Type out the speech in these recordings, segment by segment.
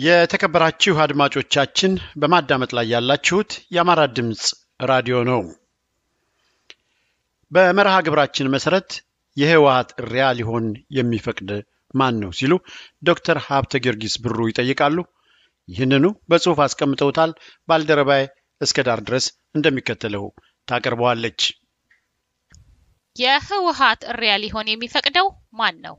የተከበራችሁ አድማጮቻችን በማዳመጥ ላይ ያላችሁት የአማራ ድምፅ ራዲዮ ነው። በመርሃ ግብራችን መሰረት የህወሀት እሪያ ሊሆን የሚፈቅድ ማን ነው ሲሉ ዶክተር ሀብተ ጊዮርጊስ ብሩ ይጠይቃሉ። ይህንኑ በጽሑፍ አስቀምጠውታል። ባልደረባይ እስከ ዳር ድረስ እንደሚከተለው ታቀርበዋለች። የህወሀት እሪያ ሊሆን የሚፈቅደው ማን ነው?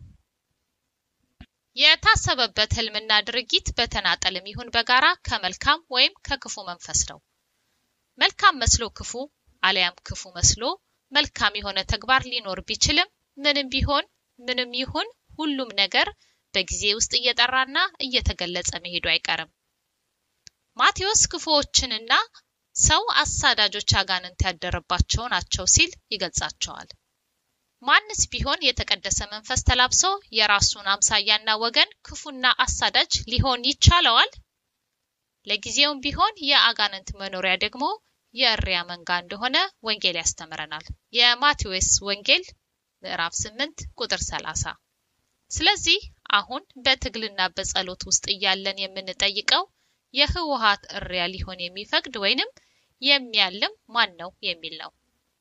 የታሰበበት ህልምና ድርጊት በተናጠልም ይሁን በጋራ ከመልካም ወይም ከክፉ መንፈስ ነው። መልካም መስሎ ክፉ አሊያም ክፉ መስሎ መልካም የሆነ ተግባር ሊኖር ቢችልም ምንም ቢሆን ምንም ይሁን ሁሉም ነገር በጊዜ ውስጥ እየጠራና እየተገለጸ መሄዱ አይቀርም። ማቴዎስ ክፉዎችንና ሰው አሳዳጆች አጋንንት ያደረባቸው ናቸው ሲል ይገልጻቸዋል። ማንስ ቢሆን የተቀደሰ መንፈስ ተላብሶ የራሱን አምሳያና ወገን ክፉና አሳዳጅ ሊሆን ይቻለዋል? ለጊዜውም ቢሆን የአጋንንት መኖሪያ ደግሞ የእሪያ መንጋ እንደሆነ ወንጌል ያስተምረናል። የማቴዎስ ወንጌል ምዕራፍ 8 ቁጥር 30። ስለዚህ አሁን በትግልና በጸሎት ውስጥ እያለን የምንጠይቀው የህወሀት እሪያ ሊሆን የሚፈቅድ ወይንም የሚያልም ማን ነው የሚል ነው።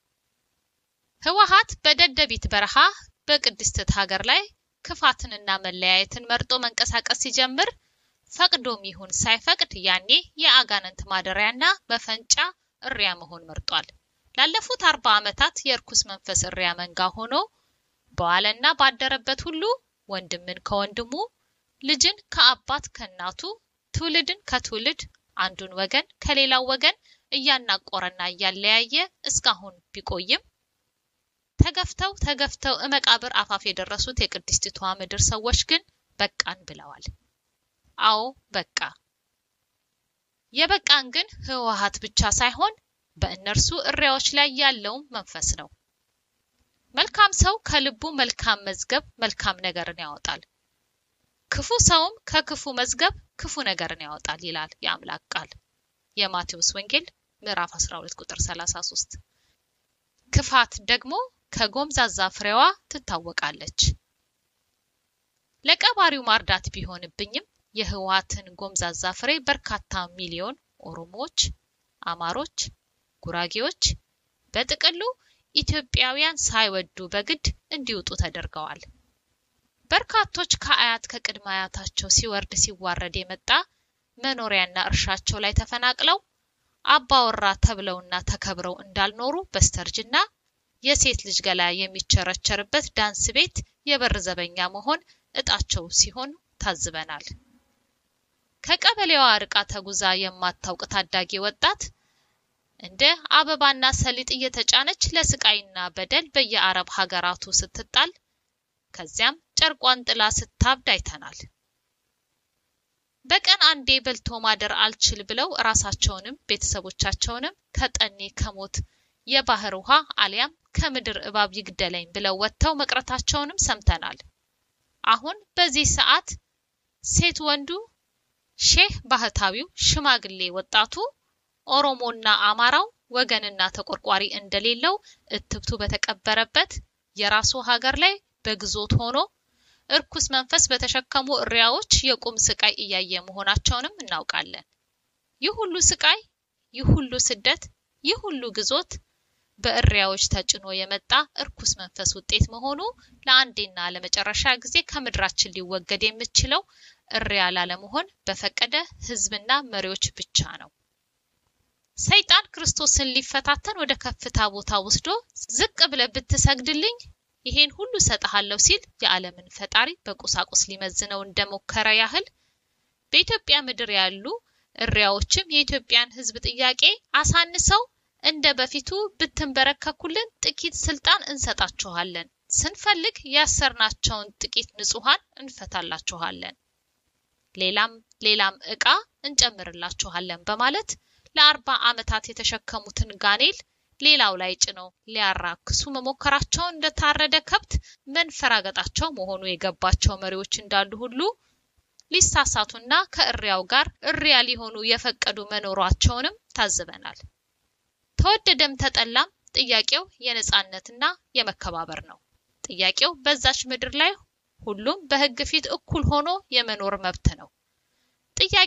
ህወሀት በደደቢት በረሃ በቅድስት ሀገር ላይ ክፋትንና መለያየትን መርጦ መንቀሳቀስ ሲጀምር ፈቅዶም ይሁን ሳይፈቅድ ያኔ የአጋንንት ማደሪያና መፈንጫ እሪያ መሆን መርጧል። ላለፉት አርባ ዓመታት የእርኩስ መንፈስ እሪያ መንጋ ሆኖ በዋለና ባደረበት ሁሉ ወንድምን ከወንድሙ ልጅን ከአባት ከእናቱ ትውልድን ከትውልድ አንዱን ወገን ከሌላው ወገን እያናቆረና እያለያየ እስካሁን ቢቆይም ተገፍተው ተገፍተው እመቃብር አፋፍ የደረሱት የቅድስቲቷ ምድር ሰዎች ግን በቃን ብለዋል። አዎ በቃ። የበቃን ግን ህወሀት ብቻ ሳይሆን በእነርሱ እሪያዎች ላይ ያለውም መንፈስ ነው። መልካም ሰው ከልቡ መልካም መዝገብ መልካም ነገርን ያወጣል፣ ክፉ ሰውም ከክፉ መዝገብ ክፉ ነገርን ያወጣል ይላል የአምላክ ቃል። የማቴዎስ ወንጌል ምዕራፍ 12 ቁጥር 33። ክፋት ደግሞ ከጎምዛዛ ፍሬዋ ትታወቃለች። ለቀባሪው ማርዳት ቢሆንብኝም የህወሀትን ጎምዛዛ ፍሬ በርካታ ሚሊዮን ኦሮሞዎች፣ አማሮች፣ ጉራጌዎች በጥቅሉ ኢትዮጵያውያን ሳይወዱ በግድ እንዲወጡ ተደርገዋል። በርካቶች ከአያት ከቅድመ አያታቸው ሲወርድ ሲዋረድ የመጣ መኖሪያና እርሻቸው ላይ ተፈናቅለው አባወራ ተብለውና ተከብረው እንዳልኖሩ በስተርጅና የሴት ልጅ ገላ የሚቸረቸርበት ዳንስ ቤት የበር ዘበኛ መሆን እጣቸው ሲሆን ታዝበናል። ከቀበሌዋ ርቃ ተጉዛ የማታውቅ ታዳጊ ወጣት እንደ አበባና ሰሊጥ እየተጫነች ለስቃይና በደል በየአረብ ሀገራቱ ስትጣል ከዚያም ጨርቋን ጥላ ስታብድ አይተናል። በቀን አንዴ በልቶ ማደር አልችል ብለው ራሳቸውንም ቤተሰቦቻቸውንም ከጠኔ ከሞት የባህር ውሃ አሊያም ከምድር እባብ ይግደለኝ ብለው ወጥተው መቅረታቸውንም ሰምተናል። አሁን በዚህ ሰዓት ሴት ወንዱ፣ ሼህ ባህታዊው፣ ሽማግሌ ወጣቱ፣ ኦሮሞና አማራው ወገንና ተቆርቋሪ እንደሌለው እትብቱ በተቀበረበት የራሱ ሀገር ላይ በግዞት ሆኖ እርኩስ መንፈስ በተሸከሙ እሪያዎች የቁም ስቃይ እያየ መሆናቸውንም እናውቃለን። ይህ ሁሉ ስቃይ፣ ይህ ሁሉ ስደት፣ ይህ ሁሉ ግዞት በእሪያዎች ተጭኖ የመጣ እርኩስ መንፈስ ውጤት መሆኑ ለአንዴና ለመጨረሻ ጊዜ ከምድራችን ሊወገድ የሚችለው እሪያ ላለመሆን በፈቀደ ሕዝብና መሪዎች ብቻ ነው። ሰይጣን ክርስቶስን ሊፈታተን ወደ ከፍታ ቦታ ወስዶ ዝቅ ብለህ ብትሰግድልኝ ይሄን ሁሉ ሰጥሃለሁ ሲል የዓለምን ፈጣሪ በቁሳቁስ ሊመዝነው እንደሞከረ ያህል በኢትዮጵያ ምድር ያሉ እሪያዎችም የኢትዮጵያን ሕዝብ ጥያቄ አሳንሰው እንደ በፊቱ ብትንበረከኩልን ጥቂት ስልጣን እንሰጣችኋለን፣ ስንፈልግ ያሰርናቸውን ጥቂት ንጹሐን እንፈታላችኋለን፣ ሌላም ሌላም ዕቃ እንጨምርላችኋለን በማለት ለአርባ ዓመታት የተሸከሙትን ጋኔል ሌላው ላይ ጭነው ሊያራክሱ መሞከራቸውን እንደታረደ ከብት መንፈራገጣቸው መሆኑ የገባቸው መሪዎች እንዳሉ ሁሉ ሊሳሳቱና ከእሪያው ጋር እሪያ ሊሆኑ የፈቀዱ መኖሯቸውንም ታዝበናል። ተወደደም ተጠላም ጥያቄው የነጻነትና የመከባበር ነው። ጥያቄው በዛች ምድር ላይ ሁሉም በሕግ ፊት እኩል ሆኖ የመኖር መብት ነው። ጥያቄ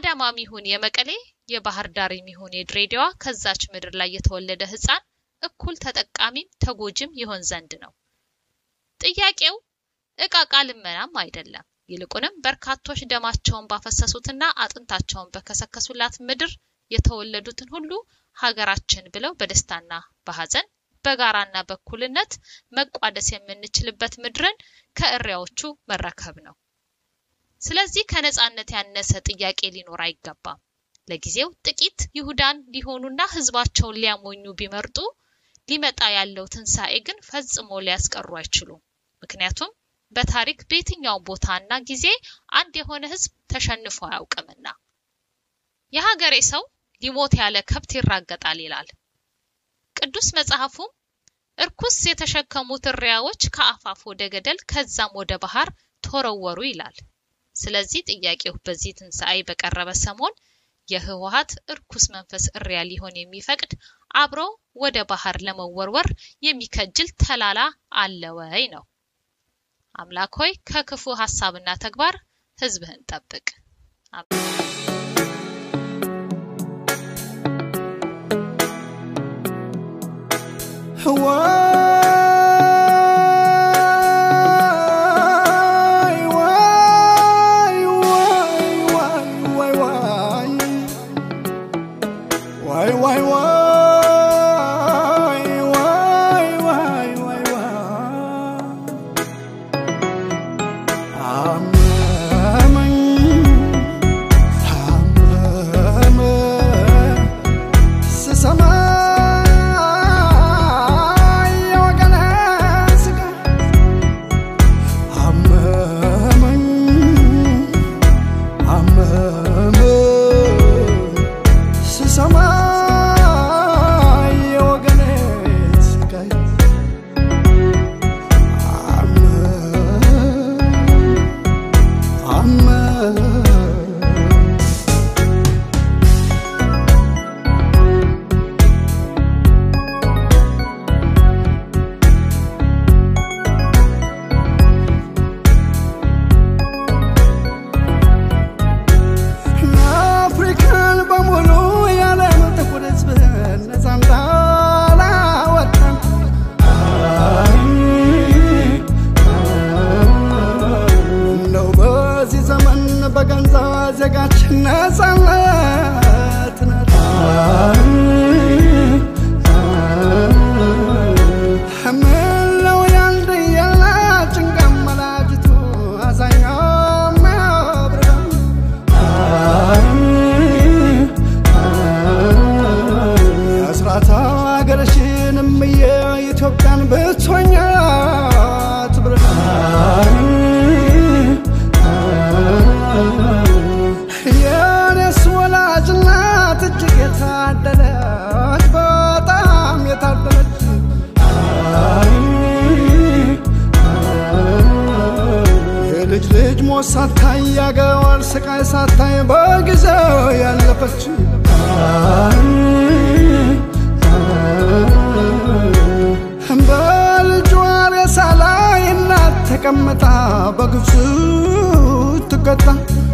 የአዳማም ይሁን የመቀሌ የባህር ዳር ይሁን የድሬዳዋ ከዛች ምድር ላይ የተወለደ ሕፃን እኩል ተጠቃሚም ተጎጂም ይሆን ዘንድ ነው። ጥያቄው እቃቃ ልመናም አይደለም። ይልቁንም በርካቶች ደማቸውን ባፈሰሱትና አጥንታቸውን በከሰከሱላት ምድር የተወለዱትን ሁሉ ሀገራችን ብለው በደስታና በሐዘን በጋራና በእኩልነት መቋደስ የምንችልበት ምድርን ከእሪያዎቹ መረከብ ነው። ስለዚህ ከነጻነት ያነሰ ጥያቄ ሊኖር አይገባም። ለጊዜው ጥቂት ይሁዳን ሊሆኑና ህዝባቸውን ሊያሞኙ ቢመርጡ ሊመጣ ያለው ትንሣኤ ግን ፈጽሞ ሊያስቀሩ አይችሉም። ምክንያቱም በታሪክ በየትኛው ቦታና ጊዜ አንድ የሆነ ህዝብ ተሸንፎ አያውቅምና። የሀገሬ ሰው ሊሞት ያለ ከብት ይራገጣል ይላል ቅዱስ መጽሐፉም። እርኩስ የተሸከሙት እሪያዎች ከአፋፍ ወደ ገደል ከዛም ወደ ባህር ተወረወሩ ይላል። ስለዚህ ጥያቄው በዚህ ትንሣኤ በቀረበ ሰሞን የህወሀት እርኩስ መንፈስ እሪያ ሊሆን የሚፈቅድ አብሮ ወደ ባህር ለመወርወር የሚከጅል ተላላ አለ ወይ ነው። አምላክ ሆይ ከክፉ ሀሳብና ተግባር ህዝብህን ጠብቅ። ሳታይ ያገዋል ስቃይ ሳታይ በጊዜው ያለፈች በልጇ ሬሳ ላይ እናት ተቀምጣ በግብፅ ትቀጣ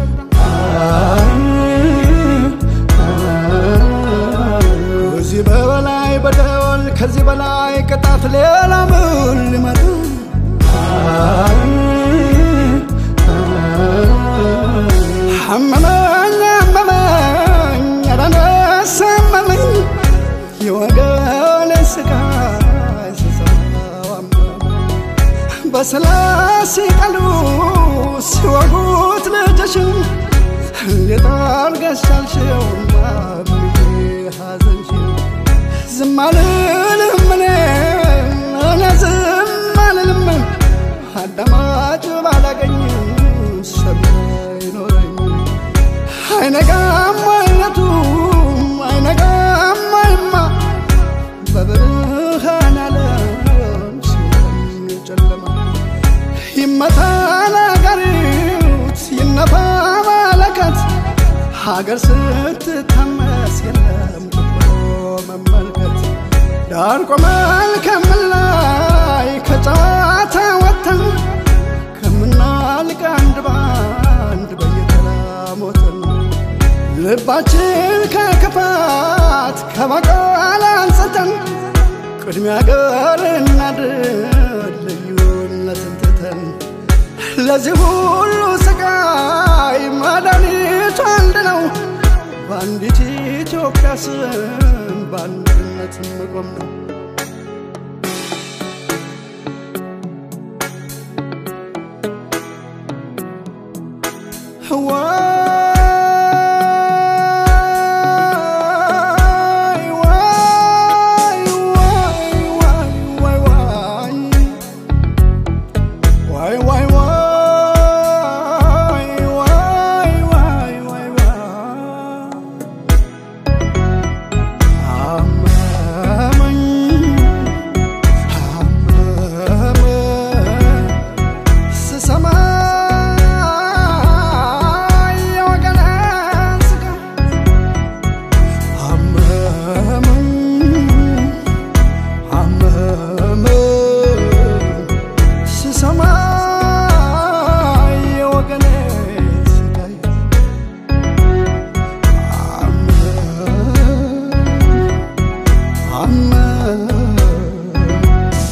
ከዚህ በበላይ በደል ከዚህ በላይ ቅጣት ሌላ ምን ሊመጣ አመመኝ አመመኝ አዳነስ አመመኝ የወገን ስቃይ ስሰማው አመመኝ በስላሴ ቃሉ ሲወጉት ልጅሽን እንዴት አድርገሽ ቻልሽው ማምዬ ሐዘንሽን ዝም አልልም እኔ እኔ ዝም አልልም አዳማጭ ባላገኝም ሰሚ አይኖረኝ አይነጋም አይነቱ አይነጋም አይማ በብርሃን ዓለም ሲሆን ጨለማ ይመታ ነጋሪት ይነፋ መለከት ሀገር ስትታመስ የለም ቁጥሮ መመልከት ዳር ቆመን ከምላይ ከጨዋታ ወጥተን ከምናልቅ አንድ ባንድ በየተራ ሞተን ልባችን ከክፋት ከበቀል አንጽተን ቅድሚያ ገር እናድር ልዩነትን ትተን ለዚህ ሁሉ ስቃይ መድኃኒቱ አንድ ነው። በአንዲት ኢትዮጵያ ስም በአንድነት መቆም ነው። ዋይ ዋይ ዋይ ዋይ ዋይ ዋይ ዋይ ዋይ ዋይ ዋይ ዋይ አመመኝ አመመኝ ስሰማ የወገኔን ስቃይ አመመኝ አመመኝ ስሰማ የወገኔን ስቃይ አመመኝ አመመኝ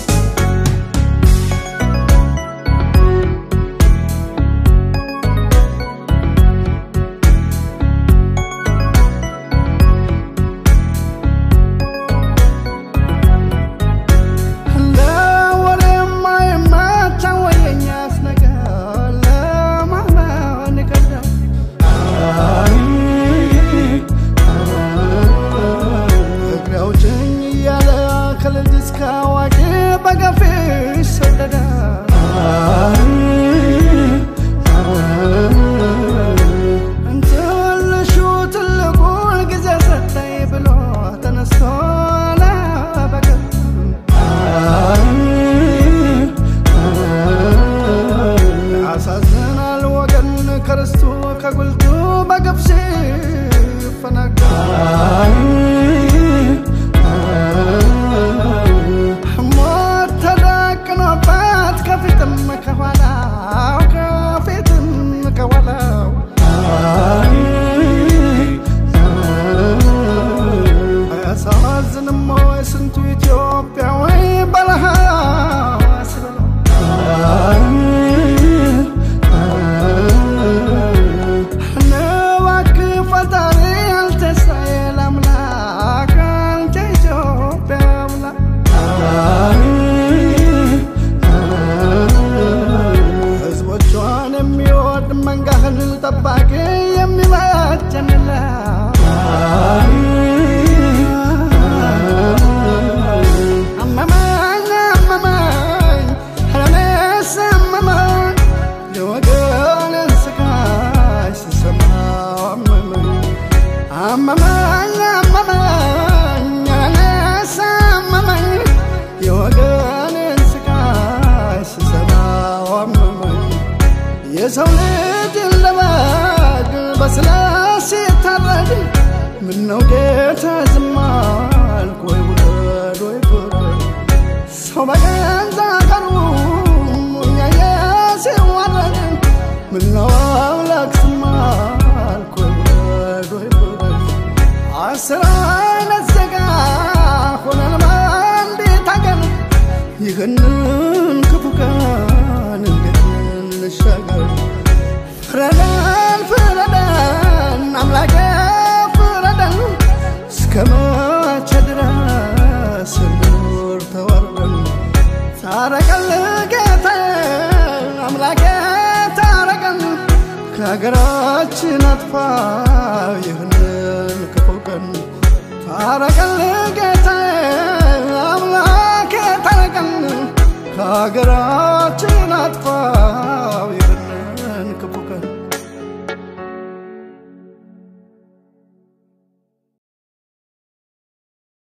ለወሬማ የማታወይ የኛስ ነገር ለማመን ይከብዳል። እግሬ አውጭኝ እያለ ከልጅ እስከ አዋቂ በገፍ ይሰደዳል። ትንሹ ትልቁን ጊዜ ሰጠኝ ብሎ ተነስቶ ለበቀል ያሳዝናል ወገን ከርስቱ ከጉልቱ በግፍ ሲፈናቀል ሞት ተደቅኖበት ከፊትም ከኋላው ከፊትም ከኋላው አያሳዝንም ወይ ስንቱ ኢትዮጵያዊ በረሃ ሲበላው እባክህ ፈጣሪ አልተሳየ ለአምላክ አንተ ኢትዮጵያ አምላክ ሕዝቦቿን የሚወድ መንጋህን ጠባቂ የሚበጀንላት አመመኝ አመመኝ እኔስ አመመኝ የወገኔን ስቃይ ስሰማው አመመኝ አመመኝ አመመኝ እኔስ አመመኝ የወገኔን ስቃይ ስሰማው አመመኝ የሰው ልጅ ለበግ በስላሴ ሲታረድ ምነው ጌታ ዝም አልክ ወይ ውረድ ወይ ፍረድ ሰው በገዛ ቀኑ እያየ ሲዋረድ ምነው አምላክ ዝም አልክ ወይ ውረድ ወይ ፍረድ አስር አይነት ዜጋ ሆነን በአንዲት አገር ይህንን ክፉ ቀን እንዴት እንሻገር? ፍረደን ፍረደን አምላኬ ፍረደን፣ እስከ መቼ ድረስ እንኑር ተዋርደን? ታረቀን ጌታዬ አምላኬ ታረቀን፣ ከሀገራችን አጥፋ ይህንን ክፉ ቀን። ታረቀን ጌታዬ አምላኬ ታረቀን ከሀገራ